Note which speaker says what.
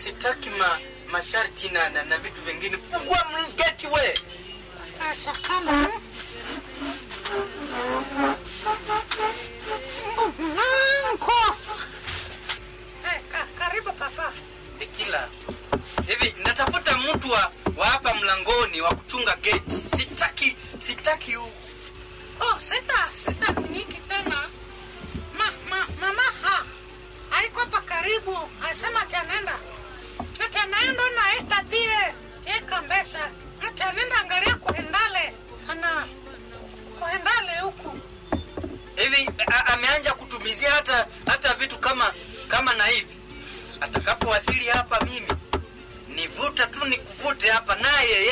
Speaker 1: sitaki ma, masharti na, na, na vitu vingine fungua mgeti we
Speaker 2: Ashakana. Nanko. Eh, ka, karibu papa.
Speaker 1: Dikila, hivi natafuta mtu wa, wa hapa mlangoni wa kuchunga geti. Sitaki sitaki u...
Speaker 2: Oh, sita, sita niki tena. Ma, ma, mama ha. Haiko hapa karibu. Alisema ati anaenda. Ati anaenda na itatie. Eka mbesa. Ati anaenda angalia kuhendale. Ana kuhendale huku.
Speaker 1: hivi a- ameanja kutumizia hata hata vitu kama kama na hivi. Atakapowasili hapa mimi nivuta tu nikuvute hapa naye